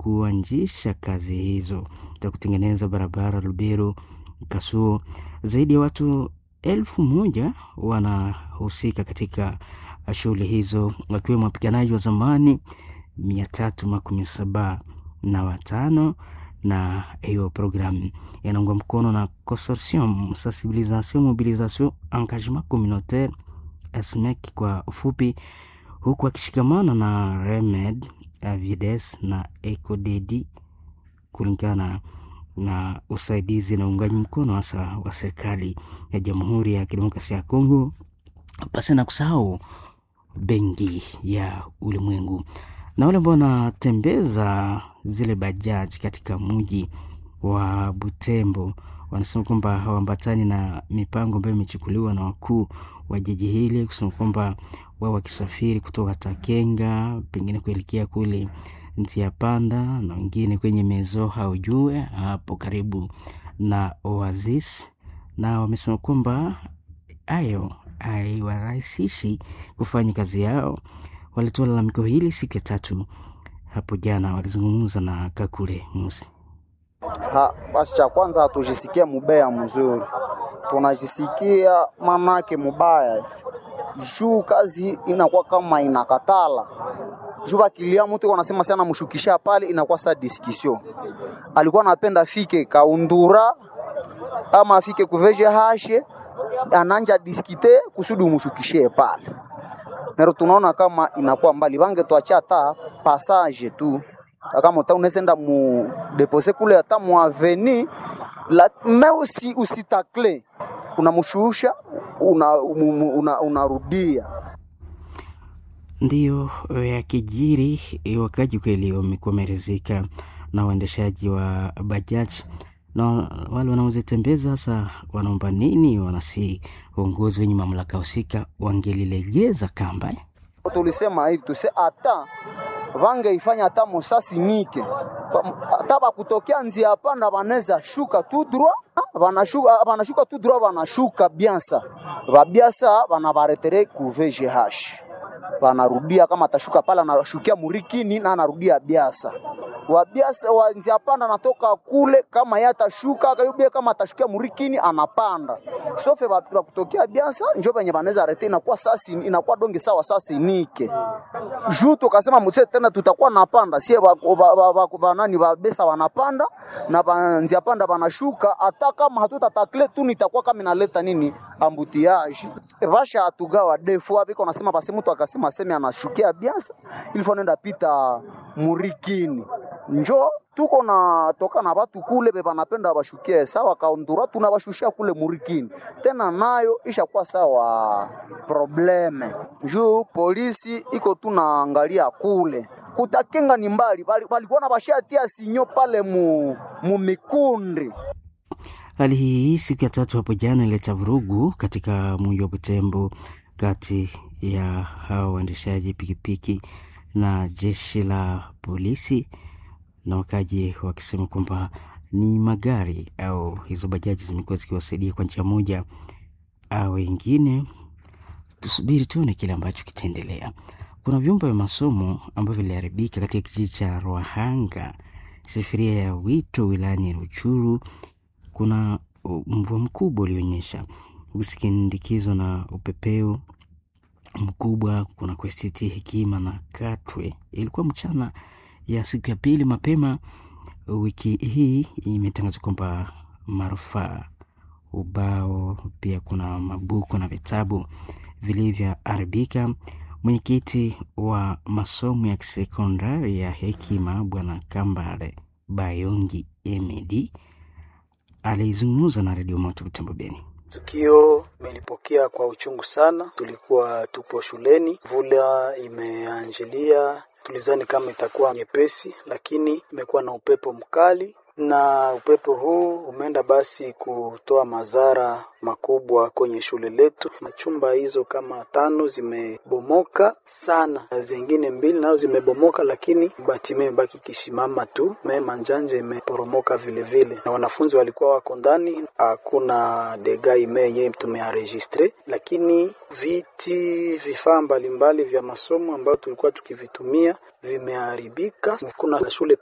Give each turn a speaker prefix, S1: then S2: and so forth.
S1: kuanzisha kazi hizo za kutengeneza barabara Lubero Kasuo. Zaidi ya watu elfu moja wanahusika katika shughuli hizo wakiwemo wapiganaji wa zamani mia tatu makumi saba na watano na hiyo programu inaungwa mkono na Consortium Sensibilisation Mobilisation Engagement Communautaire SMEC kwa ufupi, huku akishikamana na Remed Avides na Ecodedi kulingana na usaidizi na uungaji mkono hasa wa serikali ya Jamhuri ya Kidemokrasia ya Kongo, pasi na kusahau Benki ya Ulimwengu na wale ambao wanatembeza zile bajaji katika mji wa Butembo wanasema kwamba hawaambatani na mipango ambayo imechukuliwa na wakuu wa jiji hili, kusema kwamba wao wakisafiri kutoka Takenga pengine kuelekea kule Ntia Panda na wengine kwenye mezo haujue hapo karibu na Oasis, na wamesema kwamba hayo haiwarahisishi kufanya kazi yao. Walitoa lalamiko hili siku ya tatu hapo jana, walizungumza na Kakule Musi.
S2: Ha, basi cha kwanza hatujisikia mubaya mzuri, tunajisikia manake mubaya juu kazi inakuwa kama inakatala juu bakilia mtu wanasema sana mshukisha pale, inakuwa sa discussion. Alikuwa anapenda fike kaundura ama afike kuveje hashe ananja diskite kusudi umshukishie pale nero tunaona kama inakuwa mbali, bange tuacha hata passage tu kama uta unesenda mu depose kule hata mu aveni la me usi usitakle unamshusha unarudia una, una
S1: ndiyo yakijiri. Wakaji kweli wamekuwa wameridhika na uendeshaji wa bajaji na wale wanaozitembeza sasa wanaomba nini? Wanasi uongozi wenye mamlaka husika wangelilegeza kamba.
S2: Tulisema hivi tuse hata vangeifanya hata mosasi nike hata bakutokea nzia panda banaweza shuka tu droit banashuka banashuka tu droit banashuka biansa babiasa banabaretere ku VGH banarudia kama atashuka pale anashukia murikini na anarudia biasa wabiasa wanzia panda anatoka kule, kama yeye atashuka akayubia, kama atashukia murikini anapanda sofe bakutokea biasa njo benye banaweza rete, inakuwa sasi inakuwa donge sawa sasi nike juu tukasema mse tena tutakuwa napanda sie banani babesa wanapanda na banzia panda banashuka, hata kama hatutatakle tu nitakuwa kama inaleta nini ambutiage basha atugawa defu abiko nasema basi mtu akasema sema anashukia biasa ilifo nenda pita murikini njo tuko na toka na batu kule be banapenda bashukie sawa kaundura tunabashushia kule murikini tena nayo ishakuwa sawa probleme juu polisi iko tunaangalia kule kutakenga ni mbali balikuwa na bashatia sinyo pale mu, mu mikundi
S1: Hali hii siku ya tatu hapo jana ileta vurugu katika mji wa Butembo kati ya hao waendeshaji pikipiki na jeshi la polisi na wakaji wakisema kwamba ni magari au hizo bajaji zimekuwa zikiwasaidia kwa njia moja au wengine. Tusubiri tuone kile ambacho kitaendelea. Kuna vyumba vya masomo ambavyo viliharibika katika kijiji cha Rwahanga, sifiria ya Wito, wilayani Ruchuru. Kuna mvua mkubwa ulionyesha ukisindikizwa na upepeo mkubwa. Kuna kwestiti Hekima na Katwe. Ilikuwa mchana ya siku ya pili mapema wiki hii, imetangazwa kwamba marufaa ubao, pia kuna mabuku na vitabu vilivyoharibika. Mwenyekiti wa masomo ya kisekondari ya Hekima Bwana Kambale Bayongi Emedi alizungumza na redio Moto Butembo Beni.
S3: Tukio imelipokea kwa uchungu sana. Tulikuwa tupo shuleni, mvula imeanjilia, tulizani kama itakuwa nyepesi, lakini imekuwa na upepo mkali na upepo huu umeenda basi kutoa madhara makubwa kwenye shule letu. Chumba hizo kama tano zimebomoka sana, zingine mbili nazo zimebomoka, lakini bati imebaki kisimama tu. Mema njanje imeporomoka vile vile, na wanafunzi walikuwa wako ndani. Hakuna dega imenye tumearegistre, lakini viti, vifaa mbalimbali vya masomo ambayo tulikuwa tukivitumia vimeharibika. Kuna shule